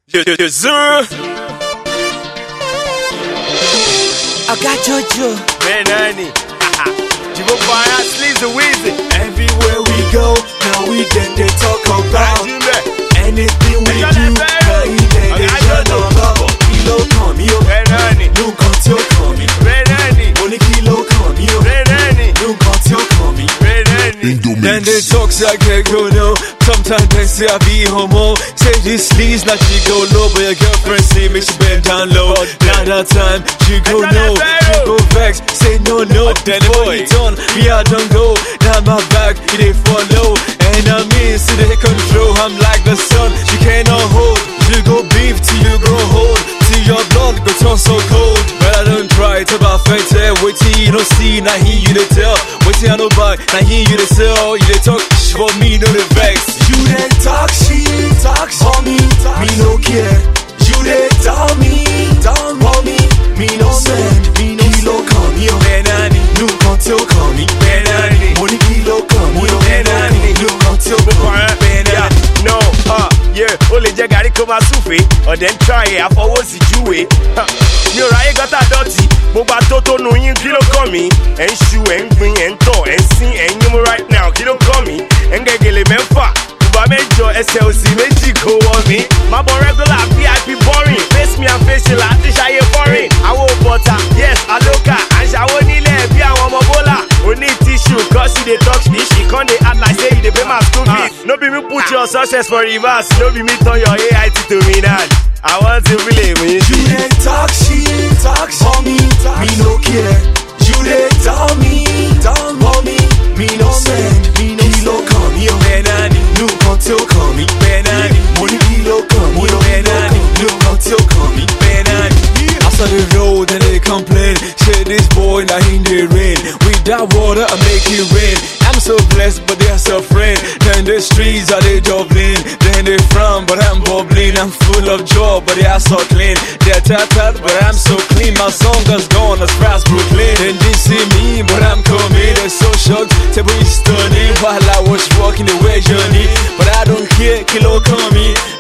Zuru. Oga Jojo. Benani. Jibo Fire, Sleazy Weezy. Everywhere we go, now we then they talk about Ajimbe. anything we Ẹjọ́ do. lẹ fẹ́ rò. Now we then they Ọ̀gá shut Jojo. up about kí ló kàn mí o. Benani. Nǹkan tí ó kàn mí. Benani. Mo ní kí ló kàn mí o. Benani. Nǹkan tí ó kàn mí. Benani. Then they talk say I can't go no. Sometimes they say I be homo. Say this sleaze now she go low, but your girlfriend say me she bend down low. Now that time she go Ẹjọ́ lẹ no, fẹ́ she rò. go vex. Say no no, then the boy done. Me I don't go. Now my back it they follow, and I mean see they control. I'm like the sun, she cannot hold. You go beef till you grow old. Till your blood go turn so cold. But I don't try to buy fete. Wait till you don't see, now hear you to tell. Wait till I know buy, now hear you to sell. You they talk sh- for me, no the vex. You they talk shit, talk for me, me no care. You they tell me, down for me, me no send, me no kilo come yo. Benani, no contil come me. Benani, money kilo come yo. Benani, no contil come me. Yeah, no, uh, yeah, ó lè jẹ́ gàrí kó máa súfèé ọ̀dẹ̀ ń tra ẹ̀ àfọwọ́sí júwe. Ha, mi ò ráyè gọ́tà dọ̀tí gbogbo atótónu yín kí ló kàn mí. ẹ̀ ń ṣu ẹ̀ ń gbin ẹ̀ ń tọ̀ ẹ̀ ń sín ẹ̀ ń yín mú right now kí ló kàn mí. ẹ̀ ń gẹ̀gẹ̀lẹ̀ mẹ́fà bùbá mẹ́jọ ẹsẹ̀ òsì méjì kò wọ̀ mí. má bọ̀ regular vip boring face me and face la ti ṣayé foreign. àwọn òbọ̀tà yes aloka à ń ṣàwọ́ nílẹ̀ bí àwọn ọmọ bọ́là. oní tissue cause you dey talk shit she con dey act like say you dey pay my school fees. no be me put your success for reverse no be me turn your ait to minaj. i want to really win You you. they talk shit, talk for me, me no care. You they tell me, down for me, me no send, me no kilo come yo. Benani, no contil come me. Benani, money kilo come yo. Benani, no contil come me. Benani. After the road and they complain, say this boy now in the rain. With that water I make it rain. I'm so blessed, but they're suffering. Then the streets are they Dublin. Then they frown, but I'm bubbling. I'm full of joy, but they are so clean. They're tattered, but I'm so clean. My song is gone as far as Brooklyn. Then they see me, but I'm coming. They're so shocked, table is stunning. While I was walking the way journey, but I don't care. Kilo coming,